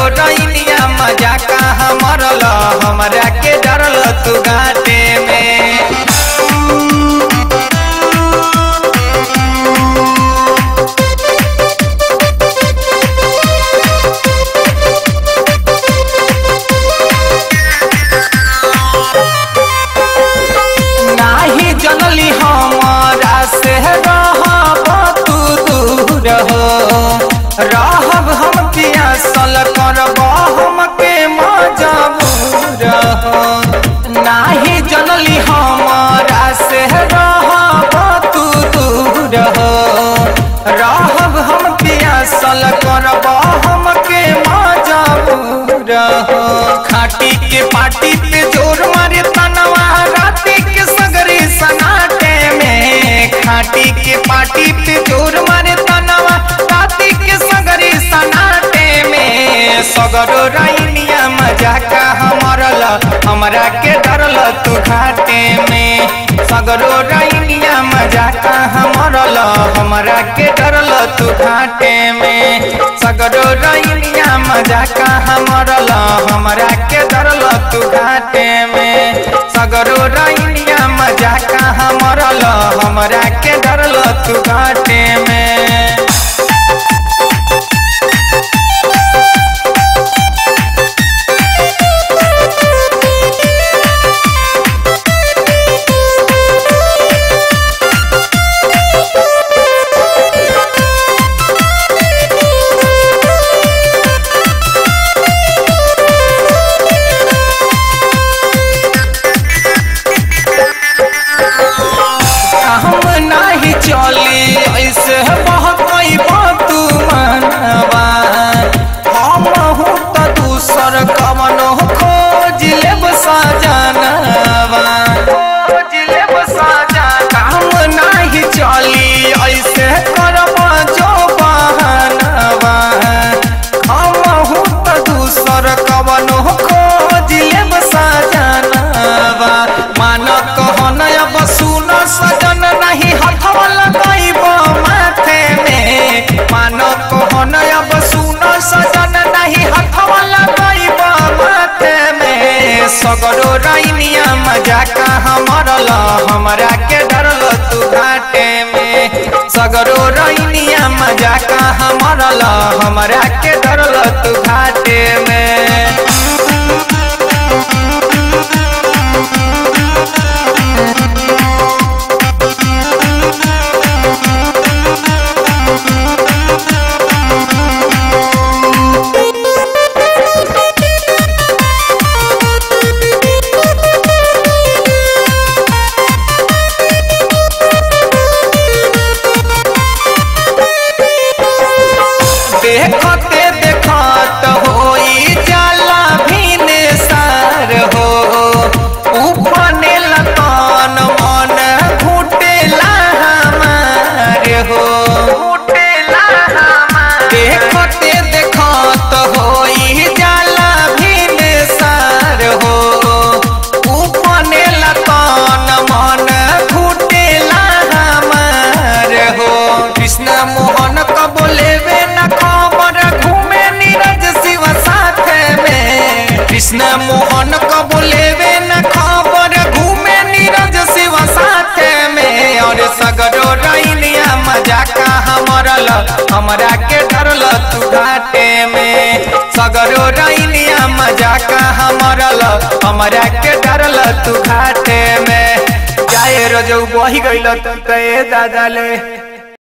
रैनिया मजा कहाँ मरल हमरा के डरल तू घाटे में नाही जनली हमारा से रहब तू दूर हो रहब हम पियासल करब हमके मजबूर हो नाही जनली हमारा से रहब तू दूर हो रहब हम पियासल करब हमके मजबूर हो खाटी के पाटी पे जोर मारे तनवा राती के सगरे सनाटे में खाटी के पाटी पे जोर मारे तनवा राती के सगरे सनाटे में सगरो रैनिया मजा का हमरल हमरा के डरल तू घाटे में सगरो रैनिया मजा का हमरल हमरा के डरल तू घाटे में सगरो रैनिया मजा का हमरल हमरा के डरल तू घाटे में सगरो रैनिया मजा का हमरल हमरा के डरल तू घाटे में हम नाही चली ऐसे बहकई तू मनवा हम हूँ तो दूसर कवन खोज लेब सजनवा खोज लेब सजन हम नाही चली ऐसे करब जो बहनवा हम हूँ तो दूसर कवन खोज लेब सजनवा मान कहन अब सुन सजन नहीं हथवा लगाइब माथे में मान कहन अब सुन सजन नहीं हथवा लगाइब माथे में सगरो रैनिया मजा कहाँ मरल हमरा के डरल तू घाटे में सगरो रैनिया मजा कहाँ मरल हमरा के डरल तू घाटे में देखते देखत होई जाला भीन सार हो उपने लतन मन घुटेला हमार हो घुटेला हमार देखते देखत होई जाला भीन सार हो उपने लतन मन घुटेला हमार हो कृष्ण मोहन कब लेवे न खबर घूमे नीरज शिव साथे में कृष्ण मोहन कब लेवे न खबर घूमे नीरज शिव साथे में और सगरो रैनिया मजा का हमरल हमरा के डरल तू घाटे में सगरो रैनिया मजा का हमरल हमरा के डरल तू घाटे में जाए रजौ बही गइल तू ते दादा ले